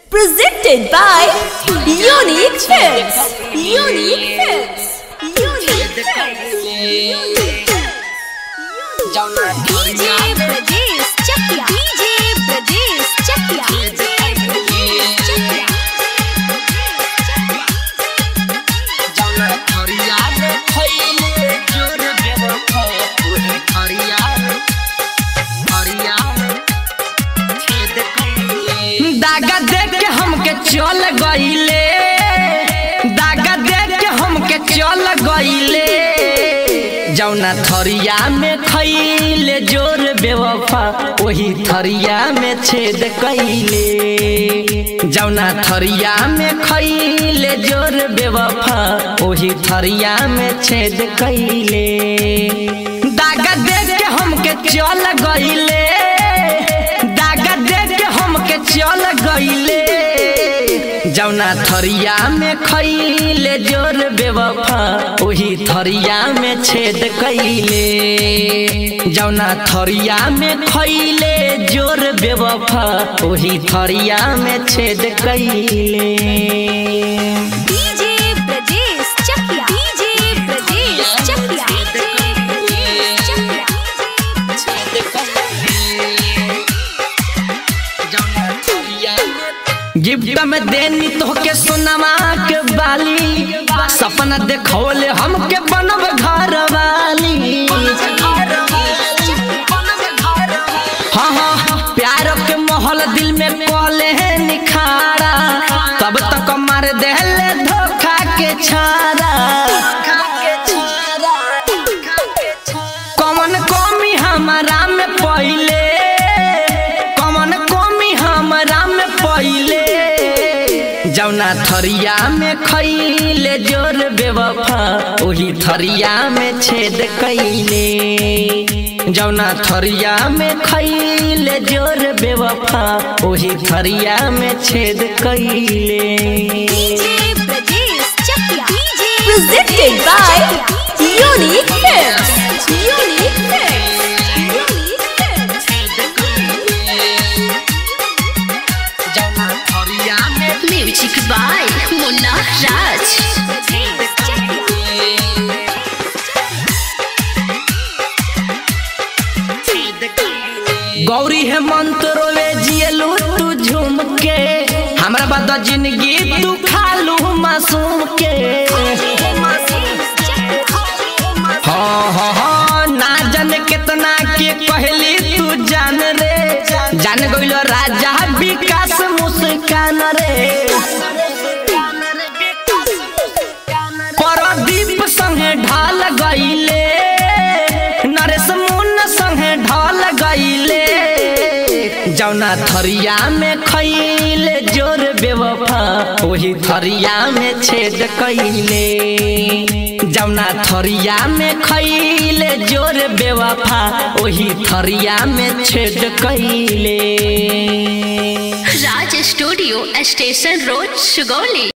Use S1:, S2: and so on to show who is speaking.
S1: Presented by Unique Films. Unique Films. Unique Films. DJ Brajesh Chakya. DJ Brajesh Chakya. DJ Brajesh Chakya.
S2: दागा देख के हमके चल गईले दागा देख के हमके चल गईले जौना थरिया में खैले जोर बेवफा वही थरिया में छेद कैले जौना थरिया में खैले जोर बेवफा वही थरिया में छेद कैले दागा देख के हमके चल गईले दागा देख के हमके चल गईले जौना थरिया में खैले जोर बेवफा वही थरिया में छेद कैले जौना थरिया में खैले जोर बेवफा वही थरिया में छेद कैले
S1: DJ Brajesh Chakya. DJ Brajesh Chakya. DJ Brajesh Chakya.
S2: Gift में देनी तोहके सोनमा के बाली सपना देखौले हमके बनब घर वाली हाँ हाँ प्यार के मोहल दिल में कहले है निखारा तब तक मार देले धोखा के छारा कमन कमी हमारा में पहिले कमन कमी हमारा में पहिले जौना थरिया में खैले जोर बेवफा वही थरिया में छेद कैले जौना थरिया में खैले जोर बेवफा वही थरिया में छेद कैले
S1: DJ Brajesh Chakya. DJ Presented by Unique Films. Unique Films. Unique Films.
S3: Music by Munna Raj.
S1: Brajesh Chakya.
S2: Gauri हेमंत रोवे जियलू तू झूम के हमरा बाद जिंदगी तू खालू मासूम के हाँ हाँ हाँ ना जाने कितना के कहली तू जान रे जान गइलो राजा विकास मुस्कान रे परदीप संगे ढाल गईले नरेश मुन संगे ढाल गईले जौना थरिया में खैले जोर बेवफा वही थरिया में छेद कैले जौना थरिया में खैले जोर बेवफा वही थरिया में छेद कैले
S3: Raj Studio, Station Road, Sugoli.